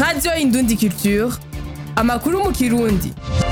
radiyo indundi culture amakuru mu kirundi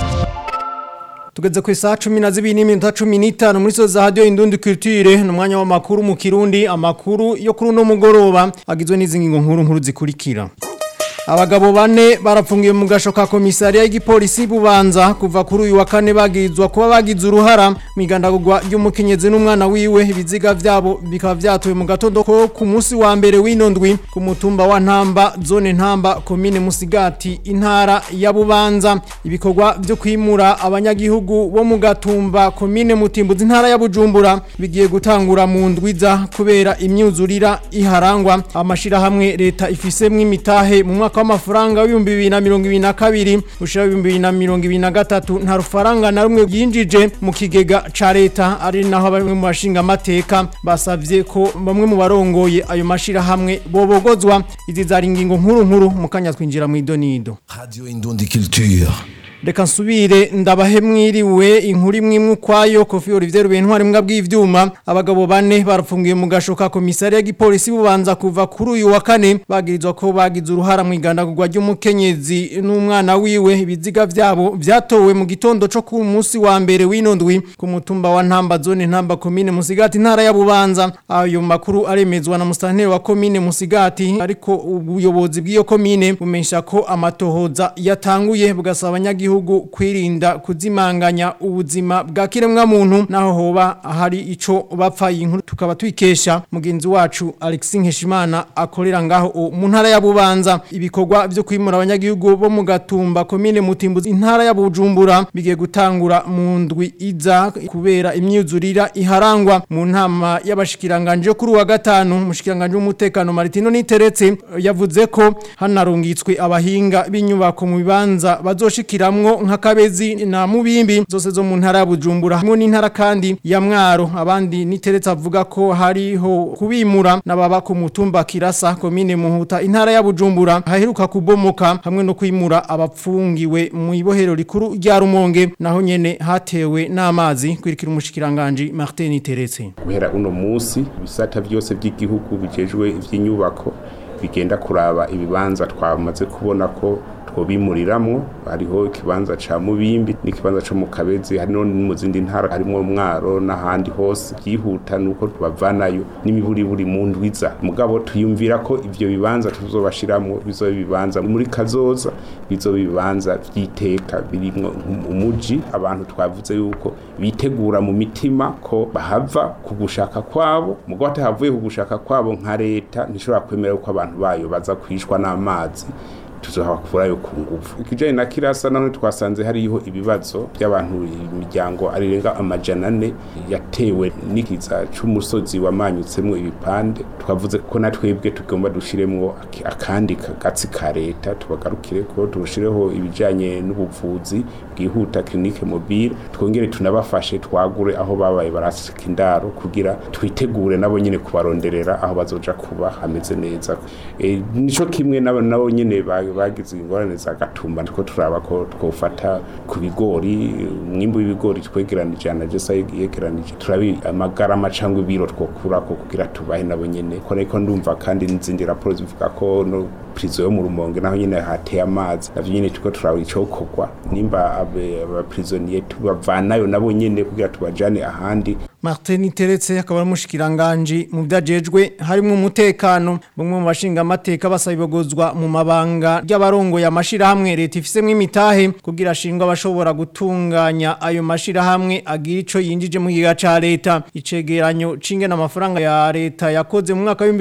tugeze ku isaha cumi na zibiri n'iminota cumi n'itanu muri so za radiyo indundi culture ni umwanya w'amakuru mu kirundi amakuru yo kuri uno mugoroba agizwe n'izi ngingo nkuru nkuru zikurikira abagabo bane barapfungiwe mu gasho ka komisariya y'igipolisi bubanza kuva kuri uyu wa kane bagirizwa kuba bagize uruhara mu igandagurwa ry'umukenyezi n'umwana wiwe ibiziga vyabo bikaba vyatuwe mu gatondo ko ku munsi wa mbere w'ino ndwi ku mutumba wa ntamba zone ntamba komine musigati intara ya bubanza ibikorwa vyo kwimura abanyagihugu bo mu gatumba komine mutimbuzi intara ya bujumbura bigiye gutangura mu ndwiza kubera imyuzurira iharangwa amashirahamwe leta ifisemwo imitahe mu mwaka w'amafaranga w'ibihumbi bibiri na mirongo ibiri na kabiri ushira ibihumbi bibiri na mirongo ibiri na gatatu nta rufaranga na rumwe yinjije mu kigega ca leta ari naho bamwe mu bashinga amateka basavye ko bamwe mu barongoye ayo mashirahamwe bobogozwa izi zari ingingo nkuru nkuru mu kanya twinjira mu idonido Radio Indundi Culture. reka nsubire ndabahe mwiriwe inkuru imwe imwe ukwayo kofi Olivier Bentwari mbwa bw'ivyuma abagabo bane barapfungiye mu gashoka komisariya y'igipolisi bubanza kuva kuri uyu wa kane bagirizwa ko bagize uruhara mu igandagurwa ry'umukenyezi n'umwana wiwe ibiziga vyabo vyatowe mu gitondo co ku munsi wa mbere w'ino ndwi ku mutumba wa Ntamba zone Ntamba komine Musigati ntara ya Bubanza ayo makuru aremezwa na mustanteri wa komine Musigati ariko ubuyobozi bw'iyo komine bumensha ko amatohoza yatanguye bugasaba abanyagihugu gihugu kwirinda kuzimanganya ubuzima bwa kiremwa muntu naho hoba hari ico bapfa inkuru tukaba twikesha mugenzi wacu Alexis Nkeshimana akorera ngaho mu ntara ya Bubanza ibikorwa byo kwimura abanyagihugu bo mu gatumba komine mutimbuzi intara ya Bujumbura bigiye gutangura mu ndwi iza kubera imyuzurira iharangwa mu ntama y'abashikiranganje kuri wa gatanu mushikiranganje w'umutekano Martino Niteretse yavuze ko hanarungitswe abahinga b'inyubako mu bibanza bazoshikiramwo nka kabezi na mubimbi zose zo mu ntara ya Bujumbura hamwe n'intara kandi ya Mwaro abandi niteretse avuga ko hariho kubimura nababa ku mutumba Kirasa komine Muhuta intara ya Bujumbura haheruka kubomoka hamwe no kwimura abapfungiwe mu ibohero rikuru rya Rumonge naho nyene hatewe n'amazi kwirikira umushikiranganje Martin Niteretse guhera uno munsi ibisata byose by'igihugu bijejwe ivy'inyubako bigenda kuraba ibibanza twamaze kubona ko twobimuriramwo hariho ikibanza ca mubimbi n'ikibanza co mu kabezi hari no mu zindi ntara harimo mwaro n'ahandi hose byihuta nuko tubavanayo n'imiburiburi mu ndwiza mugabo tuyumvira ko ivyo bibanza tuzobashiramwo bizoba ibibanza muri kazoza bizoba ibibanza vy'iteka birimwo umuji abantu twavuze yuko bitegura mu mitima ko bahava ku gushaka kwabo mugabo atahavuye ku gushaka kwabo nka leta ntishobora kwemera ko abantu bayo baza kwishwa n'amazi tuzohabakurayo ku ngufu ikijanye na kirasa none twasanze hariho ibibazo by'abantu imiryango arirenga amajana ane yatewe n'ikiza c'umusozi wamanyutsemwo ibipande twavuze ko na twebwe tugomba dushiremwo akandi kagatsi ka leta tubagarukire ko turushireho ibijanye n'ubuvuzi bwihuta clinique mobile twongere tunabafashe twagure aho babaye barasika indaro kugira twitegure nabo nyene kubaronderera aho bazoja kuba hameze neza e, nico kimwe nabo nabo nyene bagize ingorane za gatumba ndiko turaba ko twofata ku bigori umwimbu w'ibigori twegeranije na jesa yegeranije turabi amagarama cyangwa ibiro twokura ko kugira tubahe nabo nyene ko ariko ndumva kandi n'izindi raporo zivuga ko no prizo yo mu rumonge naho nyene hateye amazi navyo nyene tuko turaba icokorwa nimba abaprisonier tubavanayo nabo nyene kugira tubajane ahandi Martin Teretse akaba ari umushikiranganje mu byajejwe harimo umutekano bamwe mu bashinga amateka basabibogozwa mu mabanga y'abarongo ya mashira hamwe leta ifisemo imitahe kugira ashingwa bashobora gutunganya ayo mashira hamwe agira ico yinjije mu giga ca leta icegeranyo cinge n'amafaranga ya leta yakoze mu mwaka wa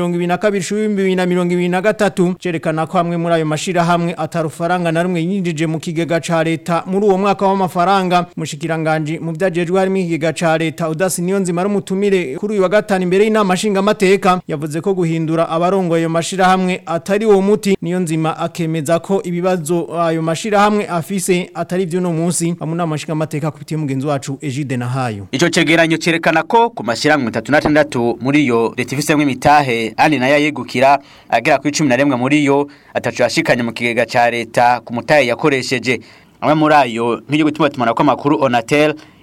2022 cerekana ko hamwe muri ayo mashira hamwe atarufaranga na rumwe yinjije mu kigega ca leta muri uwo mwaka w'amafaranga mushikiranganje mu byajejwe harimo ikigega ca leta Udasi niyo nzima ari umutumire kuri uyu wa gatanu imbere y'inama nshinga amateka yavuze ko guhindura abarongo ayo mashira hamwe atari uwo muti niyo nzima akemeza ko ibibazo ayo mashira hamwe afise atari byo no munsi amu nama nshinga amateka kubitiye mugenzi wacu Egide Nahayo Ico cegeranyo cerekana ko ku mashiramwe 36 muri yo leta ifisemwe imitahe ani nayo yegukira agera ku 11 muri yo atacu yashikanye mu kigega ca leta ku mutahe yakoresheje amwe muri ayo nk'iryo gutuma tumana ko amakuru Onatel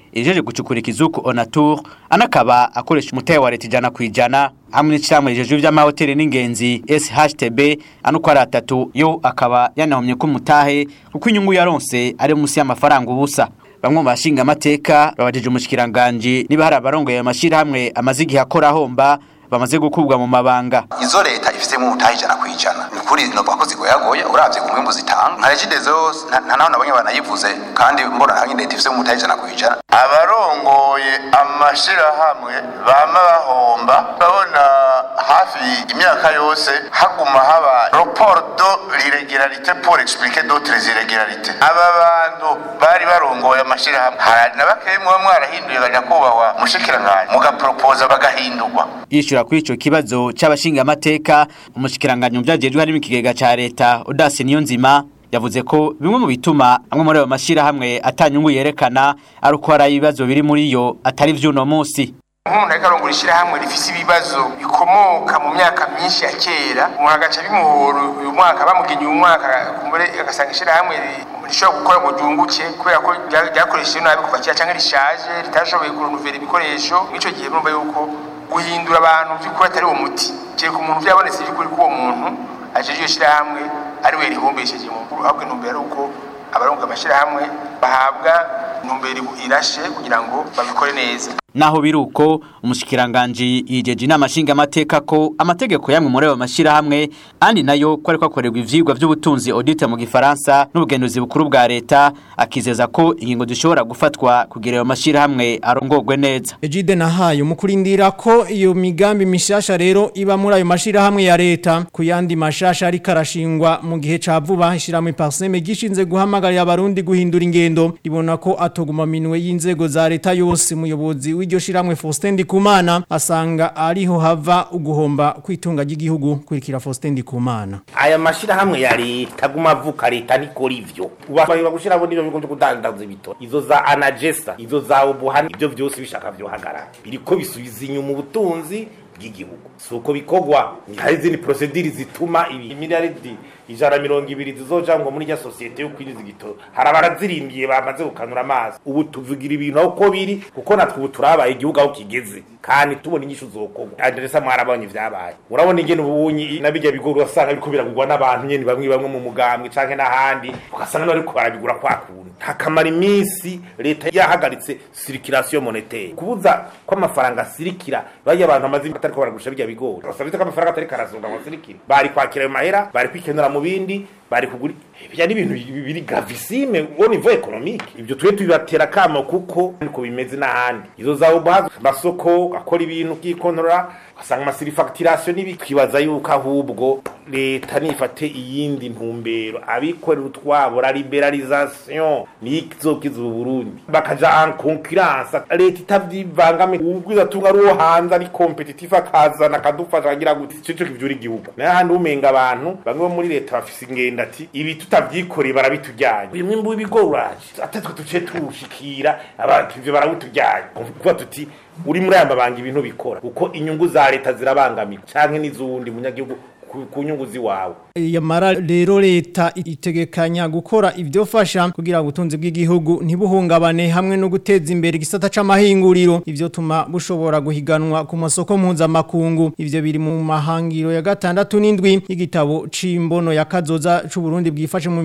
ijeje gucukura ikizuku Onatur anakaba akoresha umutahe wa leta ijana ku ijana hamwe n'icamwe rijeje ivy'amahoteli n'ingenzi SHTB anuko ari atatu yo akaba yanahomye ko umutahe kuko inyungu yaronse ari munsi y'amafaranga ubusa bamwe mu bashinga amateka babajije umushikiranganje niba hari abarongoye ayo mashirahamwe amaze igihe akora ahomba bamaze gukubwa mu mabanga izo leta ifitemo umutahe ijana ku ijana ni ukuri novuga ko zigoyagoye uravye ku mwimbu zitanga nka regidezo nta naho nabonye banayivuze kandi mbona nta leta ifitemo umutahe ijana ku ijana abarongoye amashirahamwe bama bahomba babona hafi imyaka yose haguma haba rapport de l'irrégularité pour expliquer d'autres irrégularités aba bantu bari barongoye amashirahamwe hari na bakeyi muba mwarahinduye baja kubahwa mushikiranganje mugapropoza bagahindurwa yishura kuri ico kibazo c'abashinga amateka umushikiranganje mu vyajejwe harimo ikigega ca leta Odase Niyonzima yavuze ko bimwe mu bituma amwe muri ayo mashirahamwe atanyungu yerekana ari uko hari ibibazo biri muri yo atari vy'uno musi umuntu ariko arongora ishyirahamwe rifise ibibazo bikomoka mu myaka myinshi ya kera umuntu agaca bimuhora uyu mwaka bamugenye uyu mwaka kumbure agasanga ishyirahamwe rishobora gukora ngo ryunguke kubera ko ryakoresheje nabi kuva kera cyangwa rishaje ritashoboye kurunuvera ibikoresho mw'ico gihe murumva yuko guhindura abantu by'ukuri atari uwo muti kereka umuntu byabonetse by'ukuri ko uwo muntu ajeje iyo shyirahamwe ari we rihumbesheje mu nkuru ahubwo intumbero ari uko abarongoye amashyirahamwe bahabwa intumbero irashe kugira ngo babikore neza naho biruko umushikiranganje yijeje inama nshinga amateka ko amategeko yamwe muri ayo mashirahamwe andi nayo ko ariko akorerwa ivyigwa by'ubutunzi audit mu gifaransa n'ubugenduzi bukuru bwa leta akizeza ko ingingo zishobora gufatwa kugira ayo mashirahamwe arongorwe neza Ejide nahayo mukurindira ko iyo migambi mishasha rero iba muri ayo mashirahamwe ya leta ku yandi mashasha ari karashingwa mu gihe ca vuba ishiramwe parseme gishinze guhamagarira abarundi guhindura ingendo ribona ko atoguma minwe y'inzego za leta yose muyobozi w'iryo shiramwe Faustin Ndikumana asanga ariho hava uguhomba kwitunga ry'igihugu kurikira Faustin Ndikumana aya mashirahamwe ya leta guma avuka leta nikora ivyo ubashobora gushiramo n'ibyo bigo byo kudandaza ibitoro izo za anagesa izo za ubuhani ibyo byose bishaka byo hagarara biriko bisubiza inyuma ubutunzi bw'igihugu si uko bikogwa hari izindi procedure zituma ibi miliyaridi ijana mirongo ibiri zizoja ngo muri rya sosiyete yo kwinjiza igitoro hari abarazirimbiye bamaze gukanura amazi ubu tuvugira ibintu aho ko biri kuko natwe ubu turabaye igihugu aho kigeze kandi tubona inyishu zokogwa adresa mwarabonye vyabaye urabona ingene ubunyi nabijya bigoro urasanga biriko biragurwa n'abantu nyene bamwe bamwe mu mugambwe canke n'ahandi ugasanga n'abariko barabigura kwa kuntu hakamara iminsi leta yahagaritse circulation monétaire kubuza ko amafaranga asirikira bajya abantu amaze atariko baragurisha bijya bigori basabye ko amafaranga atari karazunga ngo asirikire bari kwakira ayo mahera bari kwikenura mu bindi bari kugura ibyo ni ibintu biri gravissime au niveau économique ibyo twe tubibatera kamo kuko niko bimeze n'ahandi izo za ubazo masoko akora ibintu kikontora asanga amasirifacturation nibi twibaza yuko ahubwo leta nifate iyindi ntumbero abikorera utwabo la liberalisation nizokiza Burundi bakaja en concurrence leta itavyivangame ubwiza tunga ari uwo hanze ari competitive akazana akadufasha agira gute ico cyo kivyura igihugu n'ahandi umenga abantu bamwe bo muri leta bafise ingenda ati ibi tutavyikoreye barabitujyanye uyu mwimbu w'ibigoruraje atatwe tuce tuwushikira abantu ivyo barabitujyanye kuvuga tuti uri muri aya mabanga ibintu bikora kuko inyungu za leta zirabangamira canke n'izundi munyagihugu ku nyungu ziwawe yamara rero leta itegekanya gukora ibyo fasha kugira ngo ubutunzi bw'igihugu ntibuhungabane hamwe no guteza imbere igisata c'amahinguriro ivyo tuma bushobora guhiganwa ku masoko mpuzamakungu ivyo biri mu mahangiro ya gatandatu n'indwi y'igitabo c'imbono ya kazoza c'u Burundi bwifashe mu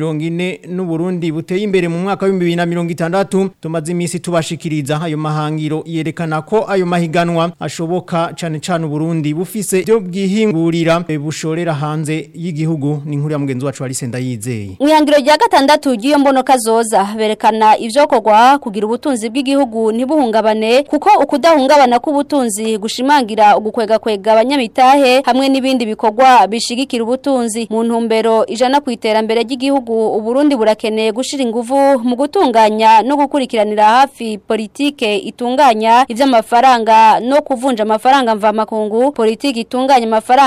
2040 n'u Burundi buteye imbere mu mwaka wa 2060 tumaze imisi tubashikiriza ayo mahangiro yerekana ko ayo mahiganwa ashoboka cane cane u Burundi bufise byo bwihingurira bushorera hanze y'igihugu ni nkuru ya mugenzi wacu Arisenda yizeye Mwihangiro rya gatandatu giyo mbono kazoza berekana ivyokorwa kugira ubutunzi bw'igihugu ntibuhungabane kuko ukudahungabana k'ubutunzi gushimangira ugukwega kwega abanyamitahe hamwe n'ibindi bikorwa bishigikira ubutunzi mu ntumbero ijana ku iterambere ry'igihugu uburundi burakeneye gushira ingufu mu gutunganya no gukurikiranira hafi politike itunganya ivy'amafaranga no kuvunja amafaranga mva makungu politike itunganya amafaranga akoreshwa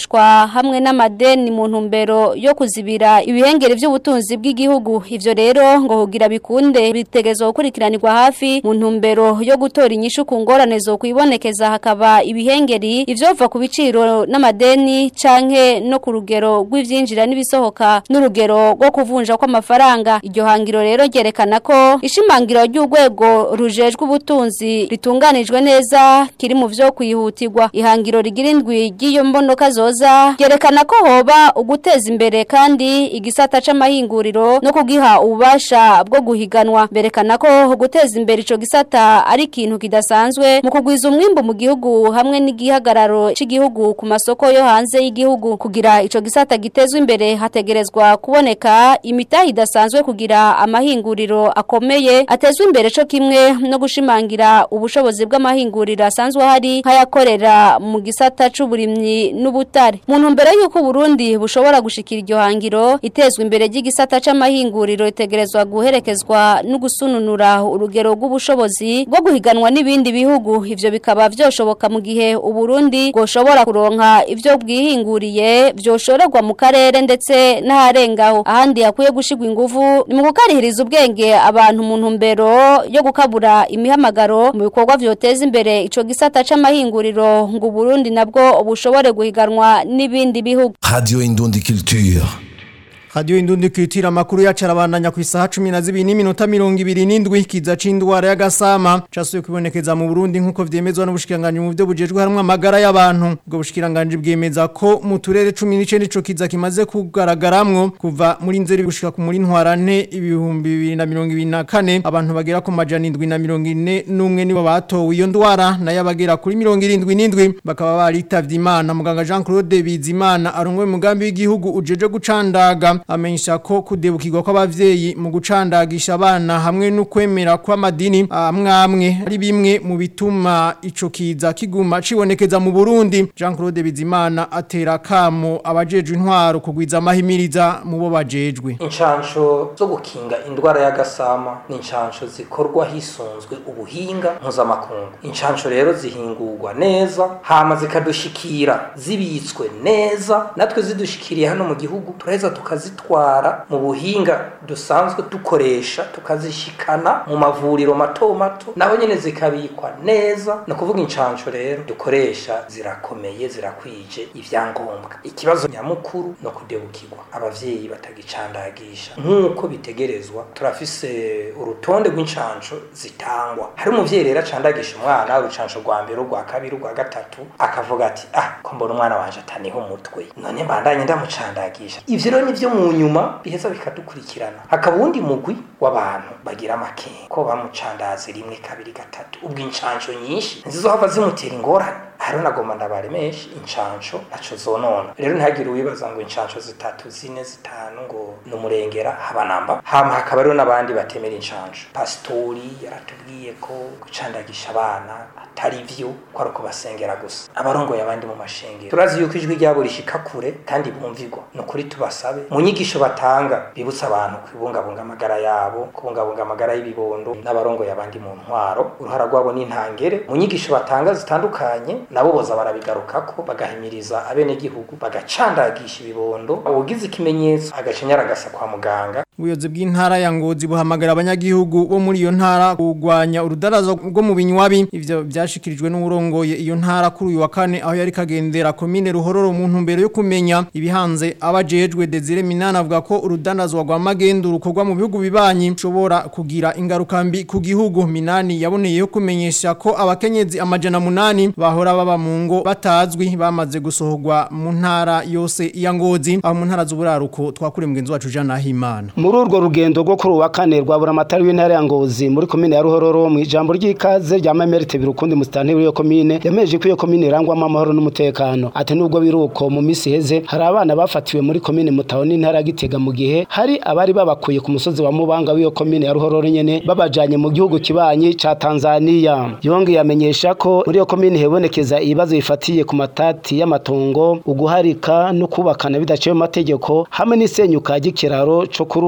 bikoreshwa hamwe n'amadeni mu ntumbero yo kuzibira ibihengere by'ubutunzi bw'igihugu ivyo rero ngo kugira bikunde bitegezwa gukurikiranirwa hafi mu ntumbero yo gutora inyishu ku ngorane zo kwibonekeza hakaba ibihengeri ivyova ku biciro n'amadeni canke no ku rugero rw'ivyinjira n'ibisohoka n'urugero rwo kuvunja kw'amafaranga iryo hangiro rero ryerekana ko ishimangiro ry'urwego rujejwe ubutunzi ritunganijwe neza kiri mu vyo kwihutirwa ihangiro rigira indwi ry'iyo mbonoka zoza ryerekana ko hoba uguteza imbere kandi igisata c'amahinguriro no kugiha ububasha bwo guhiganwa berekana ko guteza imbere ico gisata ari ikintu kidasanzwe mu kugwiza umwimbu mu gihugu hamwe n'igihagararo c'igihugu ku masoko yo hanze y'igihugu kugira ico gisata gitezwe imbere hategerezwa kuboneka imitahi idasanzwe kugira amahinguriro akomeye atezwe imbere co kimwe no gushimangira ubushobozi bw'amahinguriro asanzwe hari nk'ayakorera mu gisata c'uburimyi n'ubutare mu ntumbero y'uko Burundi bushobora gushikira iryo hangiro itezwe imbere ry'igisata c'amahinguriro itegerezwa guherekezwa no gusununura urugero rw'ubushobozi bwo guhiganwa n'ibindi bihugu ivyo bikaba vyoshoboka mu gihe Uburundi bwoshobora kuronka ivyo bwihinguriye vyoshorerwa mu karere ndetse n'aharengaho ahandi yakwiye gushigwa ingufu ni mu gukarihiriza ubwenge abantu mu ntumbero yo gukabura imihamagaro mu bikorwa vyoteza imbere ico gisata c'amahinguriro ngo Burundi nabwo bushobore guhiganwa n'ibindi bihugu Radio Indundi Culture. Radio Indundi Culture makuru yacarabandanya ku isaha 12 n'iminota 27 kiza c'indwara y'agasama casuye kwibonekeza mu Burundi nkuko vyemezwa n'ubushikiranganje mu byo bujejwe harimo amagara y'abantu ubwo bushikiranganje bwemeza ko mu turere 19 nico kiza kimaze kugaragaramwo kuva muri nzeri gushika ku muri ntwarane ibihumbi 2024 abantu bagera ku majana 741 n'umwe nibo batowe iyo ndwara nayo abagera kuri 77 bakaba baritavye Imana muganga Jean Claude Bizimana arongwe mugambi w'igihugu ujeje gucandaga amenyesha ko kudebukirwa kw'abavyeyi mu gucandagisha abana hamwe no kwemera kw'amadini amwamwe ari bimwe mu bituma ico kiza kiguma cibonekeza mu Burundi Jean Claude Bizimana atera kamo abajejwe intwaro kugwiza amahimiriza mu bo bajejwe inshansho zo gukinga indwara y'agasama ni inshansho zikorwa hisunzwe ubuhinga mpuzamakungu inshansho rero zihingurwa neza hama zikadushikira zibitswe neza natwe zidushikiriye hano mu gihugu turaheza tukazitwara mu buhinga dusanzwe dukoresha tukazishikana mu mavuriro mato mato naho nyene zikabikwa neza no kuvuga inshansho rero dukoresha zirakomeye zirakwije ivyangombwa ikibazo nyamukuru no kudebukirwa abavyeyi batagicandagisha nk'uko bitegerezwa turafise urutonde rw'inshansho zitangwa hari umuvyeyi rero acandagisha umwana urucansho rwa mbere urwa kabiri urwa gatatu akavuga ati ah ko mbona umwana wanje ataniho umutwe none mbandanye ndamucandagisha ivyo rero nivyo mu nyuma biheza bikadukurikirana hakaba uwundi mugwi w'abantu bagira amakenga ko bamucandaze rimwe kabiri gatatu ubwo inshansho nyinshi ntizizohava zimutera ingorane hariho nagomba ndabaremesha inshansho naco zonona rero ntihagire uwibaza ngo inshansho zitatu zine zitanu ngo ni umurengera haba namba hama hakaba rero n'abandi batemera inshansho pasitori yaratubwiye ko gucandagisha abana atari vyo ko ari ukubasengera gusa abarongoye abandi mu mashengero turazi yuko ijwi ryabo rishika kure kandi bumvigwa ni ukuri tubasabe mu nyigisho batanga bibutsa abantu kubungabunga amagara yabo kubungabunga amagara y'ibibondo n'abarongoye abandi mu ntwaro uruhara rwabo n'intangere mu nyigisho batanga zitandukanye nabo boza barabigarukako bagahimiriza abenegihugu bagacandagisha ibibondo ugize ikimenyetso agacinyara agasa kwa muganga ubuyobozi bw'intara ya ngozi buhamagara abanyagihugu bo muri iyo ntara kurwanya urudarazo rwo mu binywabi ivyo byashikirijwe n'urongoye iyo ntara kuri uyu wa kane aho yari kagendera komine ruhororo mu ntumbero yo kumenya ibihanze abajejwe Desire Minana avuga ko urudandazwa rwa magendu rukorwa mu bihugu bibanyi ushobora kugira ingaruka mbi ku gihugu Minani yaboneyeho kumenyesha ko abakenyezi amajana munani bahora baba mu ngo batazwi bamaze gusohorwa mu ntara yose ya ngozi aho mu ntara z'uburaruko twakure mugenzi wacu Jean Nahimana muri urwo rugendo rwo kuri uwa kane rwa buramatari w'intara ya ngozi muri komine ya ruhororo mu ijambo ry'ikaze rya mamerite birukundi musitanteri w'iyo komine yameje ko iyo komine irangwamo amahoro n'umutekano ati nubwo biruko mu misi heze hari abana bafatiwe muri komine mutaho n'intara ya gitega mu gihe hari abari babakuye ku musozi wa mubanga w'iyo komine ya ruhororo nyene babajanye mu gihugu kibanyi ca tanzaniya yongeye amenyesha ko muri iyo komine hebonekeza ibibazo bifatiye ku matati y'amatongo uguharika no kubakana bidaciye mu mategeko hamwe n'isenyuka ry'ikiraro co kuri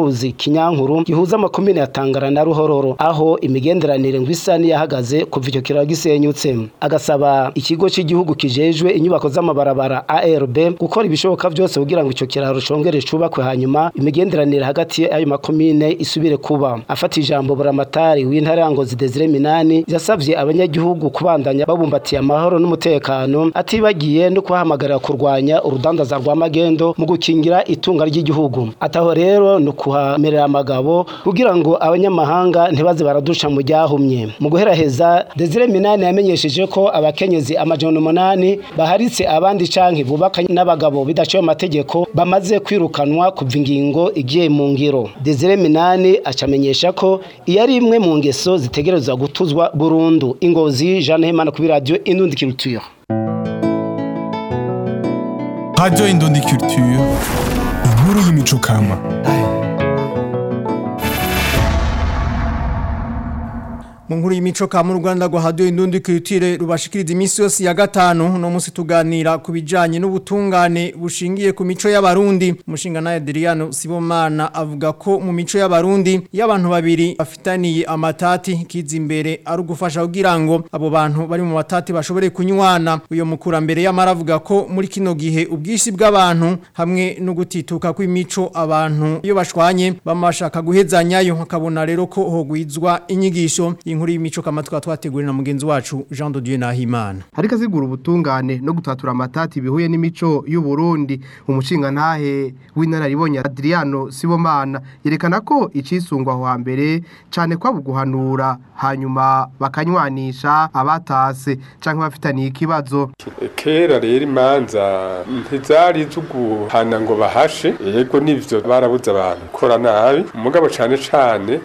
c'uruzi kinyankuru gihuza amakomine ya Tangara na Ruhororo aho imigenderanire ngo isa niyahagaze kuva icyo kiraro gisenyutse agasaba ikigo cy'igihugu kijejwe inyubako z'amabarabara ARB gukora ibishoboka byose kugira ngo icyo kiraro congere cubakwe hanyuma imigenderanire hagati y'ayo makomine isubire kuba afata ijambo buramatari w'intara ya Ngozi Desire Minani yasavye abanyagihugu kubandanya babumbatiye amahoro n'umutekano atibagiye no kuhamagarira kurwanya urudandaza rwa magendo mu gukingira itunga ry'igihugu ataho rero no kuhamerera amagabo kugira ngo abanyamahanga ntibaze baradusha mu ryahumye mu guheraheza Desire Minani yamenyesheje ko abakenyezi amajana umunani baharitse abandi canke bubaka n'abagabo bidaciye amategeko bamaze kwirukanwa kuva ingingo igiye mu ngiro Desire Minani acamenyesha ko iyo ari imwe mu ngeso zitegerezwa gutuzwa burundu ingozi Jeanne Hemana kuri radio Indundi Culture Radio Indundi Culture inkuru y'imico kama mu nkuru y'imico ka mu Rwanda ngo haduye indundi culture rubashikiriza iminsi yose ya gatanu no munsi tuganira ku bijanye n'ubutungane bushingiye ku mico y'abarundi umushinga na Adriano Sibomana avuga ko mu mico y'abarundi y'abantu babiri bafitaniye amatati kiza imbere ari ugufasha kugira ngo abo bantu bari mu matati bashobore kunywana uyo mukurambere y'amara avuga ko muri kino gihe ubwishi bw'abantu hamwe no gutituka kw'imico abantu iyo bashwanye bamashaka guhezanyayo hakabona rero ko hogwizwa inyigisho inkuru y'imico kama twa twateguriwe na mugenzi wacu Jean de Dieu Nahimana ariko azigura ubutungane no gutatura amatati bihuye n'imico y'u Burundi umushinga ntahe w'inararibonye Adriano Sibomana yerekana ko icisungwa aho hambere cane kwa buguhanura hanyuma bakanywanisha abatase canke bafitaniye ikibazo kera rero imanza ntizari zuguhana ngo bahashe yego nivyo barabuze abantu gukora nabi umugabo cane cane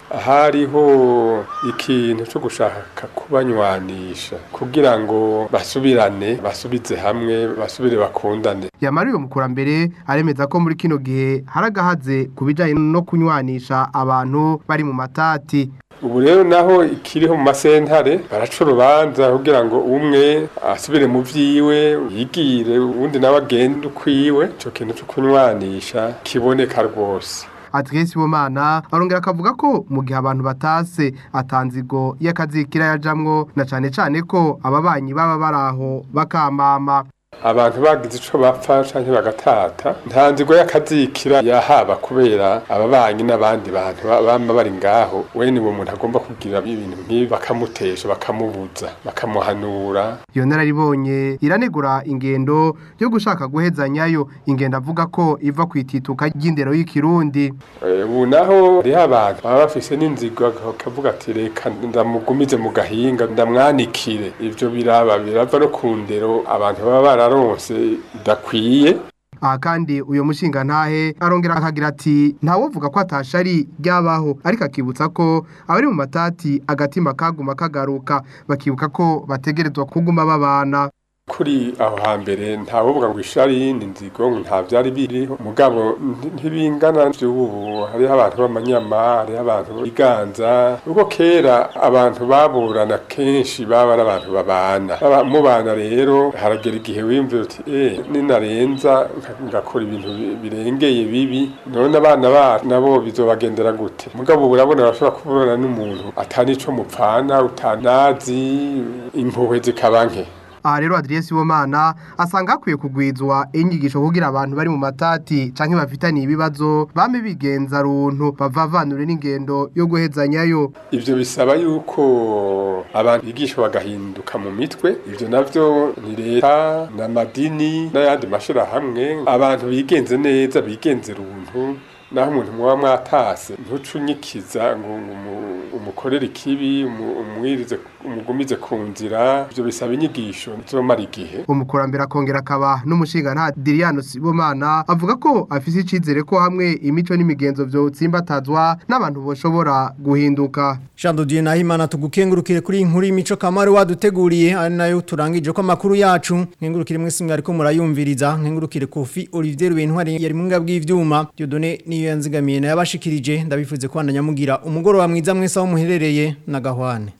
hariho ikintu cyo gushaka kubanywanisha kugira ngo basubirane basubize hamwe basubire bakundane yamara uyo mukurambere aremeza ko muri kino gihe haragahaze ku bijanye no kunywanisha abantu bari mu matati ubu rero naho ikiriho mu masentare baraca urubanza kugira ngo umwe asubire mu vyiwe yigire uwundi nawe agende ukwiwe ico kintu cyo kunywanisha kiboneka rwose Adrien Bomana arongera akavuga ko mu gihe abantu batase atanzigo y'akazikira yajamwo na cane cane ko ababanyi baba baraho bakamama abantu bagize ico bapfa canke bagatata nta nzigo y'akazikira yahaba kubera ababanyi n'abandi bantu bama bari ngaho wene uwo muntu agomba kugira ibintu nk'ibi bakamutesha bakamubuza bakamuhanura iyo nararibonye iranegura ingendo yo gushaka guhezanyayo ingendo avuga ko iva ku itituka ry'indero y'ikirundi ubu naho hariho abantu baba bafise n'inzigo akavuga ati reka ndamugumize mu gahinga ndamwanikire ivyo biraba birava no ku ndero abantu baba bararonse idakwiye aha kandi uyu mushinga ntahe arongera akagira ati ntawovuga ko atashari ryabaho ariko akibutsa ko abari mu matati agatima kaguma kagaruka bakibuka ko bategerezwa kuguma babana kuri aho hambere ntawovuga ngo ishari ni nzigo nta byari biriho mugabo ntibingana by'ubu hariho abantu b'amanyama hariho abantu biganza ubwo kera abantu baburana kenshi baba ari abantu babana mubana rero haragera igihe wimvira uti eh ninarenza ngakora ibintu birengeye bibi none abana bacu nabo bizobagendera gute mugabo ubu urabona bashobora kuburana n'umuntu atari ico mupfana utanazi impuhwe zikaba nke aha rero Adrien Sibomana asanga hakwiye kugwizwa inyigisho kugira abantu bari mu matati canke bafitaniye ibibazo bame bigenza runtu bavavanure n'ingendo yo guhezanyayo ivyo bisaba yuko abantu bigisha bagahinduka mu mitwe ivyo navyo ni leta n'amadini n'ayandi mashirahamwe abantu bigenze neza bigenze runtu naho umuntu muba mwatase ntucunyikiza ngo umukorere ikibi umwirize umugumize ku nzira ibyo bisaba inyigisho zomara igihe umukurambere akongera akaba n'umushinga nta Diriano Sibomana avuga ko afise icizere ko hamwe imico n'imigenzo byo tsimbatazwa n'abantu boshobora guhinduka Jean de Dieu Nahimana tugukengurukire kuri inkuru y'imico kamari waduteguriye ari nayo turangije ko amakuru yacu nkengurukire mwese mwariko murayumviriza nkengurukire Kofi Olivier Rubentwari yari mu ngabwi y'ivyuma Dieudonné niyo yanzigamiye nayabashikirije ndabifuze ko bandanyamugira umugoroba mwiza mwese aho muherereye na gahwane